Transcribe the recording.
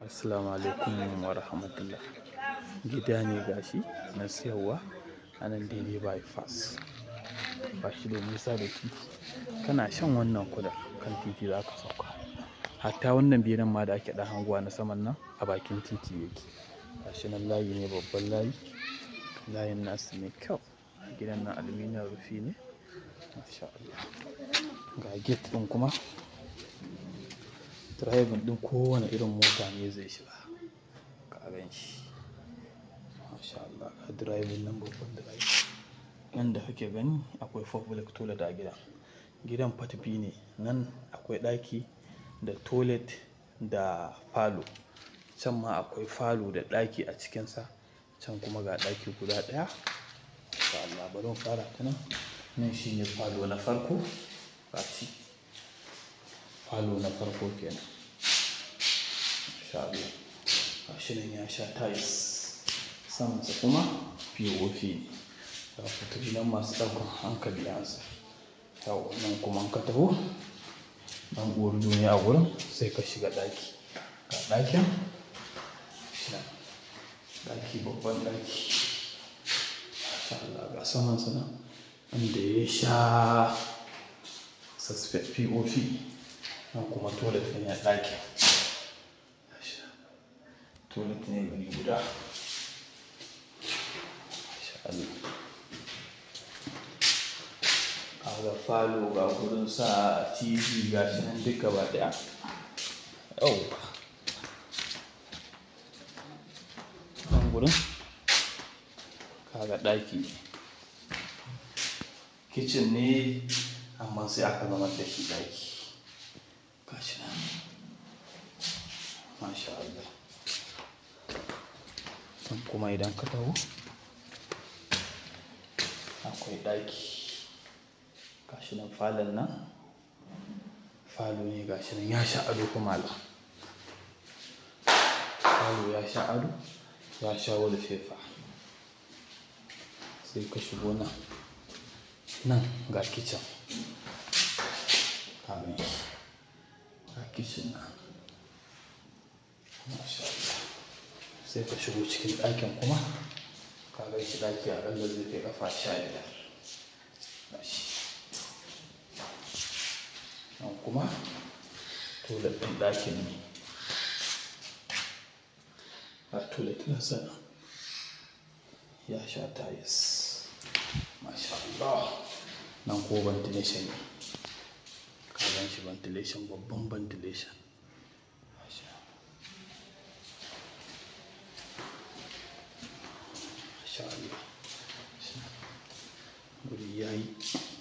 Assalamu alaikum wa rahmatullah. Gida ne gashi na siyarwa a nan daidai bypass. Ba shi da nisa da titi. Kana shan wannan kudar kan titi za ka sauka. Hatta wannan benen ma da ake ɗan hangowa na saman nan a bakin titi yake. Gashi nan layi ne babban layi. Layin nasu mai kyau. Gidan nan aluminium rufi ne. Masha Allah. Ga gate ɗin kuma. Driving ɗin kowane irin mota ne zai shiga. Ka gan shi. Masha Allah. Ga driving nan babban drive. Nan da kake gani akwai public toilet a gidan. Gidan part biyu ne. Nan akwai ɗaki da toilet da falo. Can ma akwai falo da ɗaki a cikinsa. Can kuma ga ɗaki guda ɗaya. Masha Allah. Bari mu fara ta nan. Nan shine falo na farko. Gashi. Falo na farko kenan. Masha Allah. Gashi nan ya sha tiles. Samansa kuma POP ne. Ga fitilu nan masu ɗaukan hankali ansa. Yau nan kuma in ka taho. Nan uwarɗu ne a wurin sai ka shiga ɗaki. Ga ɗakin. Ɗaki babban ɗaki. Masha Allah. Ga samansa nan. Inda ya sha suspect POP. Nan kuma toilet ne a ɗakin. Toilet ne gari guda. Masha Allah. Ga falo ga gurin sa TV gashi nan duk gaba ɗaya. Yauwa. Nan gurin. Kaga ɗaki ne. Kitchen ne amma sai aka zamar da shi ɗaki. Gashi nan. Masha Allah. Nan kuma idan ka taho. Akwai ɗaki. Gashi nan falon nan. Falo ne gashi nan ya sha ado kuma malam. Falo ya sha ado. Ya sha wallpaper. Sai ka shigo nan. Nan ga kitchen. Ka gan shi. Ga kitchen nan. Masha Allah. Sai ka shigo cikin ɗakin kuma. Ka gan shi ɗaki aƙalla zai kai ƙafa sha biyar. Gashi. Nan kuma toilet ɗin ɗakin ne. Ga toilet ɗinsa nan. Ya sha tiles. Masha Allah. Nan ko ventilation ne. Ka gan shi ventilation babban ventilation. Masha Masha Allah. Guri yayi.